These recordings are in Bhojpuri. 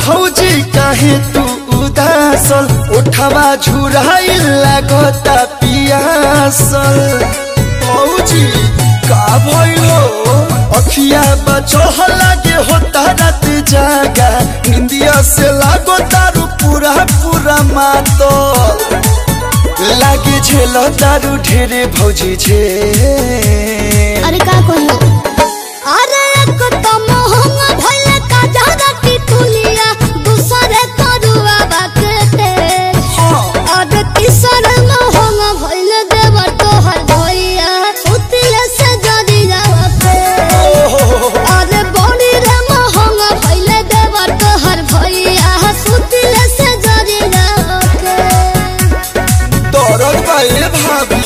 भौजी काहे तू उदासल उठवा झुराई लागता पियासल भौजी का भइलो अखिया बचह लागे होता रात जागा निंदिया से लागो तारू पूरा पूरा मातल लागे झेल तारू ढेरे भौजी झे अरे का कहियो अरे एक तो मोहंग भइल का ज्यादा टिटुलिया दूसरे करुआ बाकते अरे तीसर मोहंग भइल देव तोहर भइया सुतिले से जरी जावते अरे बड़ी रे मोहंग भइल देव तोहर भइया सुतिले से जरी जावते दौड़त बाए भाभी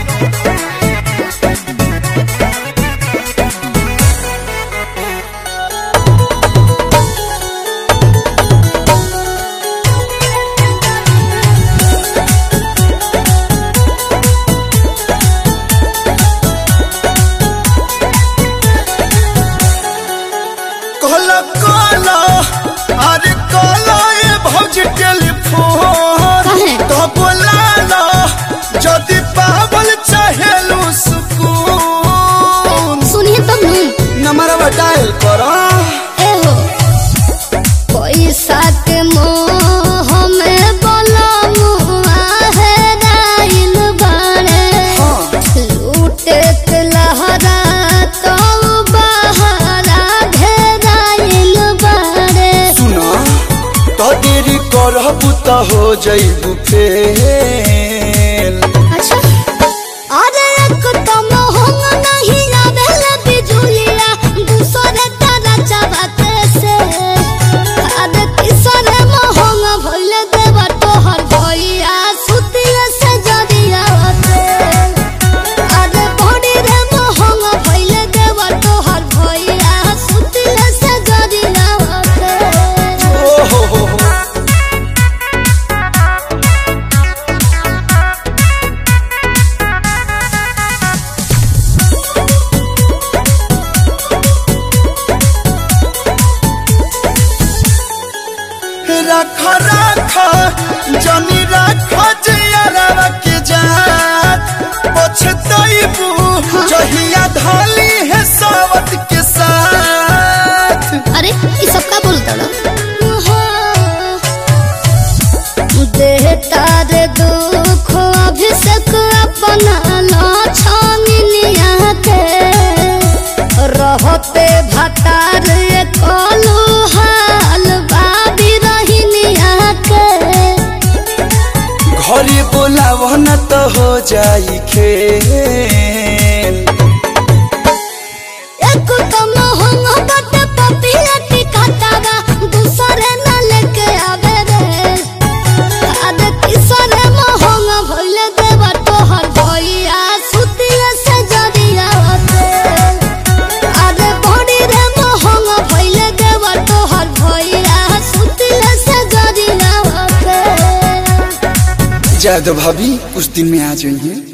कहला कहला अरे कहला ए भौजी टेलीफोन काहे? तो बोलाला जदि पावल चाहेलू सुकून सुनिए तब नहीं नंबरवा डायल करा एहो पैसा के मोह में बलमुआ है राइल बाड़े लूटे के लहरा तो बहरा घेराइल बाड़े सुना तो देरी करबू तो हो जइबू फेल अच्छा अरे एक तो मोहंग नहीं आवेला बिजुलिया दूसरे तारा चाबते से अरे तीसरे मोहंग भइल देव तोहर भइया सुतिया से जरिया होते अरे बड़ी रे मोहंग भइल देव तोहर भइया सुतिया से जरिया होते ओ हो हो हो रख रख जनी रख जियरवा के जात पछतइबू जहिया धाली है सावत के साथ अरे ये सब का बोलता ना देहता रे दुख अभिषेक अपना लाछनिया के रहते भतार कलू हाल बाबी रहिनिया के घरे बोलाव न तो हो जाई खेल एक तो मोहंग बट पपिया टिकातावा दूसरे न लेके आवे रे अरे तीसरे मोहंग भइल देव तोहर भइया सुतिया से जरिया होते अरे बड़ी रे मोहंग भइल देव तोहर भइया सुतिया से जरिया होते जादव भाभी कुछ दिन में आ जाइए